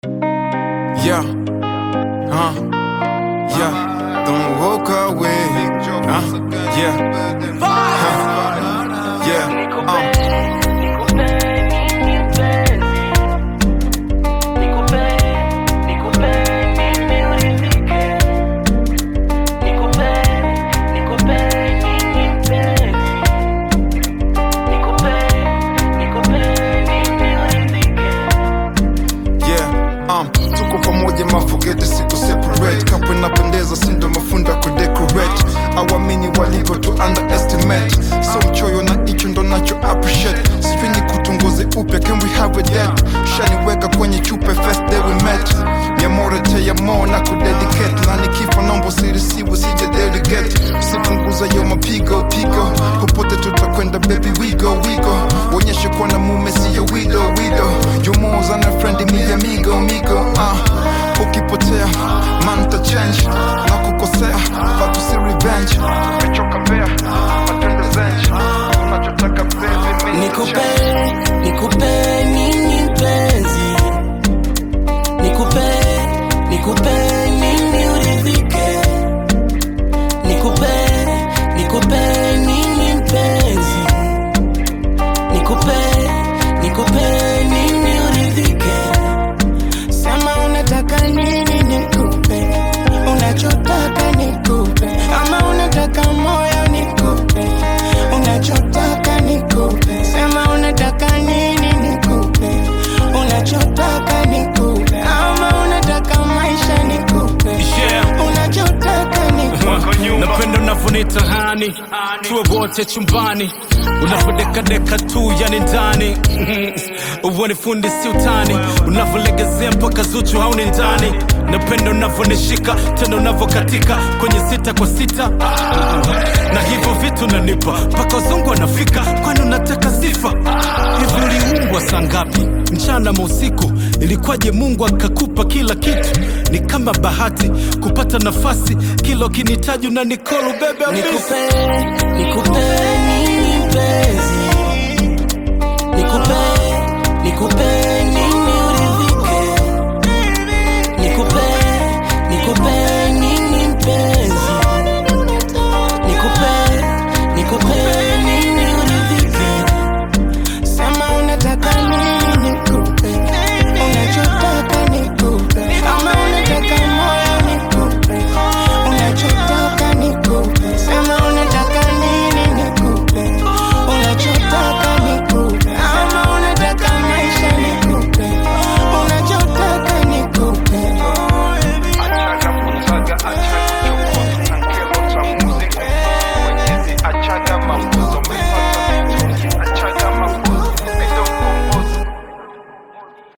Yeah. Huh? Yeah. Don't walk away. Huh? Yeah. Huh? Yeah. Um. Yeah, um, tuko pamoja mafugete siku separate kapo inapendeza sindo mafunda kudecorate awamini walivyo tu underestimate so mchoyo na icho ndo nacho appreciate sifinyi kutunguze upya can we have a date shaniweka kwenye chupe first day we met miamore te yamo na kudedicate na nikifa nombo sirisiwe sije delegate usipunguza yo mapigo pigo popote tutakwenda baby we go we go uonyeshe kuwa na mume siyo wido wido yumoza na friend mi amigo migo uh, ukipotea man ta change na kukosea but usi revenge mechoka mbea matende zenje unachotaka baby mi Nikupe, nikupe nini mpenzi? Nikupe, nikupe nini uridhike? Nikupe, nikupe nini mpenzi? Nikupe, nikupe nini uridhike? Sema unataka nini nikupe? Unachotaka nikupe? Ama unataka moyo nikupe? Unachotaka nikupe? Sema unataka nini nikupe? Unachotaka nikupe? Ama unataka maisha nikupe? Yeah. Unachotaka nikupe? napenda unavyonita hani tuwe wote chumbani unavyodekadeka tu yani ndani uone fundi si utani unavyolegezea mpaka zuchu hauni ndani napenda unavyonishika tena unavyokatika kwenye sita kwa sita na hivyo vitu nanipa mpaka wazungu wanafika kwani unataka sifa hivi uliumbwa saa ngapi mchana mausiku ilikuwaje mungu akakupa kila kitu ni kama bahati kupata nafasi kila ukinitaji unanikolu bebe Nikupe, nikupe nini mpenzi? Nikupe, nikupe nini